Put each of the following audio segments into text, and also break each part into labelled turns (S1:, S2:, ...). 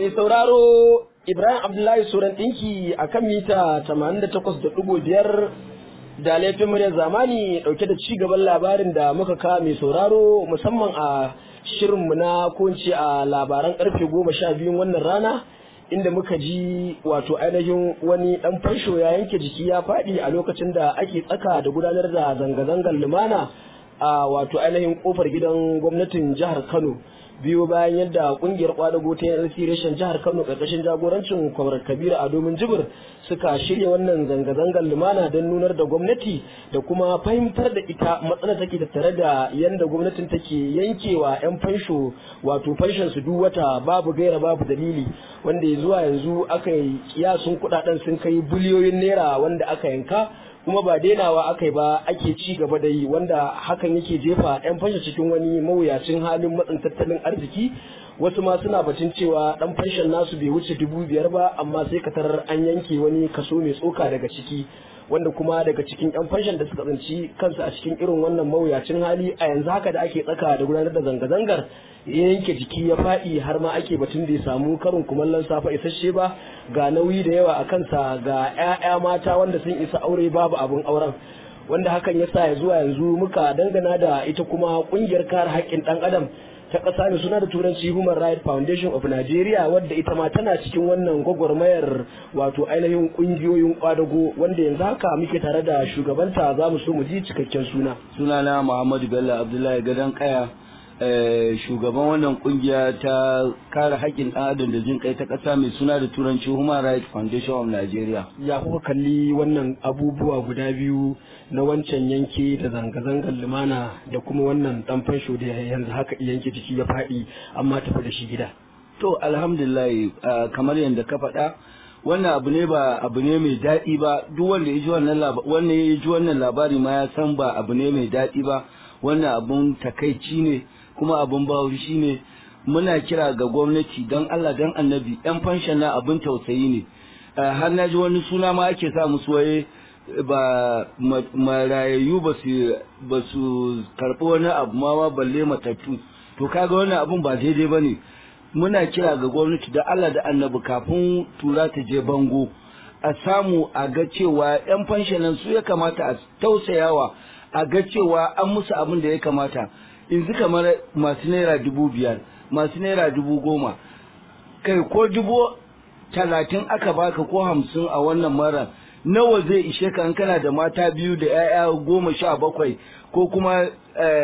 S1: Mai sauraro Ibrahim Abdullahi Suran ɗinki a kan mita 88.5 da laifin muryar zamani ɗauke da ci gaban labarin da muka kawo mai sauraro musamman a shirinmu na kunci a labaran karfe goma sha biyun wannan rana inda muka ji wato ainihin wani ɗan fansho ya yanke jiki ya faɗi a lokacin da ake tsaka da gudanar da zanga-zangar lumana a wato ainihin kofar gidan gwamnatin jihar Kano. biyo bayan yadda kungiyar kwadago ta yanzu reshen jihar kano karkashin jagorancin kwamar kabiru a domin jibir suka shirya wannan zanga-zangar lumana don nunar da gwamnati da kuma fahimtar da ita matsala take tattare da yadda gwamnatin take yankewa 'yan fansho wato fanshon su duk wata babu gaira babu dalili wanda zuwa yanzu aka yi kiyasun kudaden sun kai biliyoyin naira wanda aka yanka kuma ba dainawa aka yi ba ake ci gaba da yi wanda hakan yake jefa 'yan fashe cikin wani mawuyacin halin matsin tattalin arziki wasu ma suna batun cewa dan fanshin nasu bai wuce dubu biyar ba amma sai ka tarar an yanke wani kaso mai tsoka daga ciki wanda kuma daga cikin 'yan fanshin da suka tsinci kansu a cikin irin wannan mawuyacin hali a yanzu haka da ake tsaka da gudanar da zanga-zangar ya yanke jiki ya faɗi har ma ake batun da ya samu karin kumallon safa isasshe ba ga nauyi da yawa a kansa ga 'ya'ya mata wanda sun isa aure babu abin auren wanda hakan ya sa ya zuwa yanzu muka dangana da ita kuma kungiyar kare haƙƙin ɗan adam ta ƙasa mai suna da turanci human rights foundation of nigeria wadda ita ma tana cikin wannan gwagwarmayar wato ainihin ƙungiyoyin kwadago wanda yanzu haka muke tare da shugabanta za mu so mu ji cikakken suna
S2: sunana muhammadu bello abdullahi gadon kaya shugaban wannan kungiya ta kare haƙƙin ɗan adam da jin kai ta ƙasa mai suna da turanci human rights foundation of nigeria
S1: ya kuka kalli wannan abubuwa guda biyu na wancan yanke da zanga-zangar lumana da kuma wannan ɗan fansho da yanzu haka yanke jiki ya faɗi amma tafi da shi gida
S2: to alhamdulillah kamar yadda ka faɗa wannan abu ne ba abu ne mai daɗi ba duk wanda ya ji wannan labari ya ji wannan labari ma ya san ba abu ne mai daɗi ba wannan abun takaici ne kuma abun bauri shine muna kira ga gwamnati don Allah don annabi yan fanshan na abin tausayi ne har na ji wani suna ma ake sa musu waye ba marayayyu ba su ba su karɓi wani abu ma ma balle matattu to kaga wannan abun ba daidai ba ne muna kira ga gwamnati da Allah da annabi kafin tura ta je bango a samu a ga cewa yan fanshanan su ya kamata a tausayawa a ga cewa an musu abin da ya kamata yanzu kamar masu naira dubu biyar masu naira dubu goma kai ko dubu talatin aka baka ko hamsin a wannan mara nawa zai ishe ka in kana da mata biyu da 'ya'ya goma sha bakwai ko kuma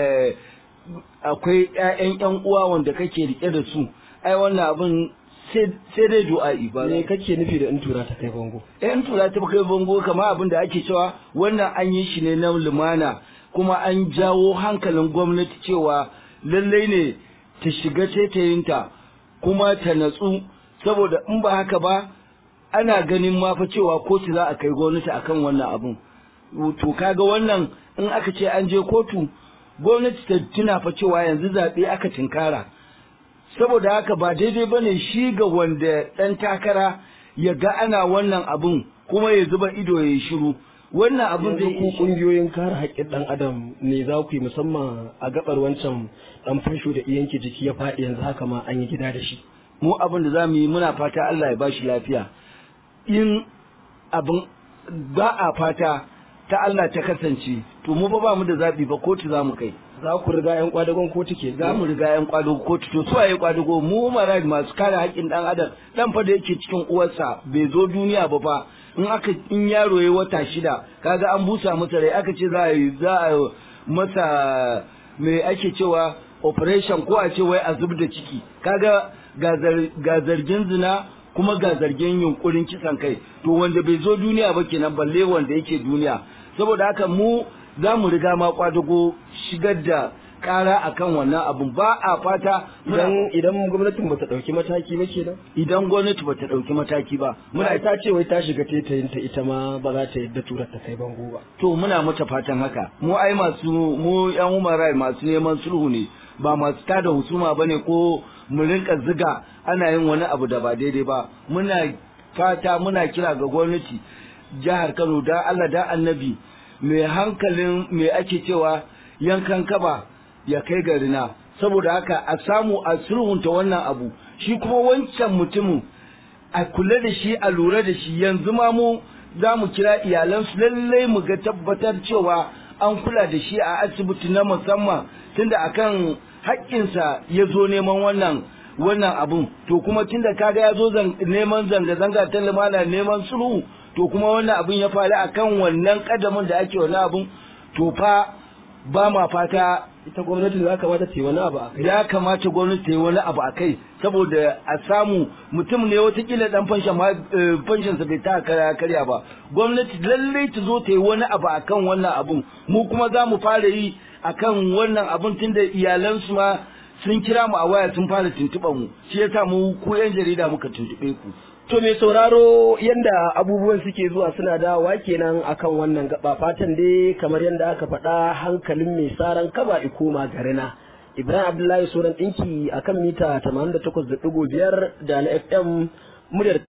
S2: akwai 'ya'yan 'yan uwa wanda kake rike da su ai wannan abin sai dai du'a'i ba
S1: me kake nufi da in tura ta kai bango
S2: eh in tura ta kai bango kamar abin da ake cewa wannan an yi shi ne na lumana kuma an jawo hankalin gwamnati cewa lallai ne ta shiga taitayinta kuma ta natsu saboda in ba haka ba ana ganin ma fa cewa kotu za a kai gwamnati akan wannan abin to kaga wannan in aka ce an je kotu gwamnati ta tuna fa cewa yanzu zaɓe aka tinkara saboda haka ba daidai ba ne shi ga wanda ɗan takara ya ga ana wannan abin kuma ya zuba ido ya yi shiru wannan abin zai
S1: ku kungiyoyin kare haƙƙin ɗan adam ne za ku yi musamman a gabar wancan ɗan fasho da iyanke jiki ya faɗi yanzu haka ma an yi gida da shi
S2: mu abin da za mu yi muna fata Allah ya ba shi lafiya in abin ba a fata ta Allah ta kasance to mu ba ba mu da zaɓi ba kotu za mu kai
S1: za ku riga yan kwadagon kotu ke
S2: za mu riga yan kwadagon kotu to suwaye kwadago mu mara masu kare haƙƙin ɗan adam dan fa da yake cikin uwarsa bai zo duniya ba fa in aka in yaro ya wata shida kaga an busa masa rai aka ce za a yi za a masa me ake cewa operation ko a ce wai a zub da ciki kaga ga zargin zina kuma ga zargin yunkurin kisan kai to wanda bai zo duniya ba kenan balle wanda yake duniya saboda haka mu za mu riga ma kwadago shigar da kara akan wannan abun ba a fata
S1: idan idan gwamnatin bata dauki mataki ba kenan
S2: idan gwamnati bata dauki mataki ba
S1: muna ta ce wai ta shiga tetayin ta ita ma ba za ta yadda turar ta kai bango ba
S2: to muna mata fatan haka mu ai masu mu yan human rights masu neman sulhu ne ba masu tada husuma bane ko mu rinka ziga ana yin wani abu da ba daidai ba muna fata muna kira ga gwamnati jihar Kano da Allah da Annabi mai hankalin mai ake cewa yankan kaba ya kai garina saboda haka a samu a sulhunta wannan abu shi kuma wancan mutumin a kula da shi a lura da shi yanzu ma mu za mu kira iyalansu lallai mu ga tabbatar cewa an kula da shi a asibiti na musamman tunda akan haƙƙinsa ya zo neman wannan wannan abun to kuma tunda kaga ya zo neman zanga-zanga ta lumana neman sulhu to kuma wannan abun ya faru akan wannan kadamin da ake wannan abun to fa ba ma fata
S1: ita gwamnati za kamata ta yi wani abu a kai
S2: ya kamata gwamnati ta yi wani abu a kai saboda a samu mutum ne watakila dan fanshan ma fanshan sa bai ta karya ba gwamnati lallai ta zo ta yi wani abu akan wannan abun mu kuma za mu fara yi akan wannan abun tunda iyalansu ma sun kira mu a waya sun fara tuntuɓa mu shi yasa mu ku yan jarida muka tuntuɓe ku
S1: To mai sauraro yanda abubuwan suke zuwa suna dawowa kenan akan wannan gaba fatan dai kamar yadda aka faɗa hankalin mai saran kaba ikoma garina. Ibrahim Abdullahi Soran ɗinki akan mita 88.5 da na FM muryar